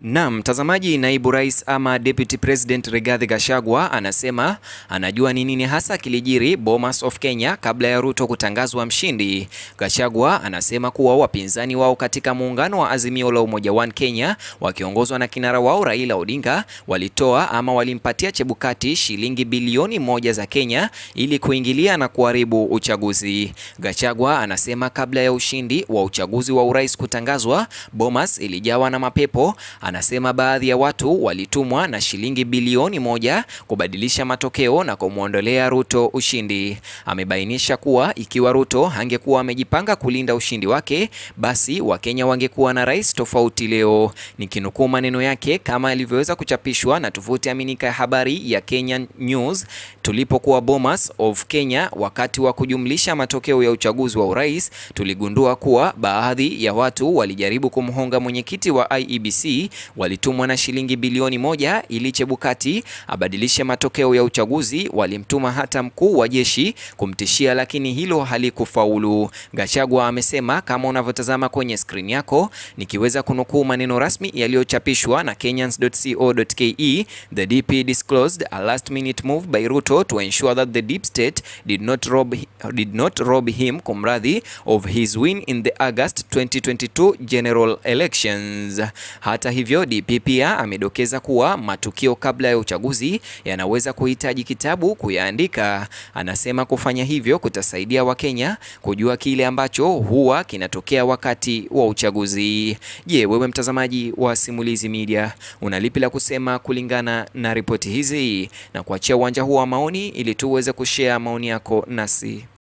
Naam, mtazamaji, naibu rais ama deputy president Rigathi Gachagua anasema anajua ni nini hasa kilijiri Bomas of Kenya kabla ya Ruto kutangazwa mshindi. Gachagua anasema kuwa wapinzani wao katika muungano wa Azimio la Umoja One Kenya wakiongozwa na kinara wao Raila Odinga walitoa ama walimpatia Chebukati shilingi bilioni moja za Kenya ili kuingilia na kuharibu uchaguzi. Gachagua anasema kabla ya ushindi wa uchaguzi wa urais kutangazwa, Bomas ilijawa na mapepo Anasema baadhi ya watu walitumwa na shilingi bilioni moja kubadilisha matokeo na kumwondolea Ruto ushindi. Amebainisha kuwa ikiwa Ruto hangekuwa amejipanga kulinda ushindi wake, basi Wakenya wangekuwa na rais tofauti leo. Nikinukuu maneno yake kama alivyoweza kuchapishwa na tovuti aminika ya habari ya Kenya News, tulipokuwa Bomas of Kenya wakati wa kujumlisha matokeo ya uchaguzi wa urais, tuligundua kuwa baadhi ya watu walijaribu kumhonga mwenyekiti wa IEBC walitumwa na shilingi bilioni moja ili Chebukati abadilishe matokeo ya uchaguzi. Walimtuma hata mkuu wa jeshi kumtishia, lakini hilo halikufaulu. Gachagua amesema kama unavyotazama kwenye skrini yako, nikiweza kunukuu maneno rasmi yaliyochapishwa na Kenyans.co.ke, the DP disclosed a last minute move by Ruto to ensure that the deep state did not rob, did not rob him kumradhi of his win in the August 2022 general elections. Hata hivyo DP pia amedokeza kuwa matukio kabla ya uchaguzi yanaweza kuhitaji kitabu kuyaandika. Anasema kufanya hivyo kutasaidia Wakenya kujua kile ambacho huwa kinatokea wakati wa uchaguzi. Je, wewe mtazamaji wa Simulizi Media una lipi la kusema kulingana na ripoti hizi? Na kuachia uwanja huu wa maoni ili tuweze kushare maoni yako nasi.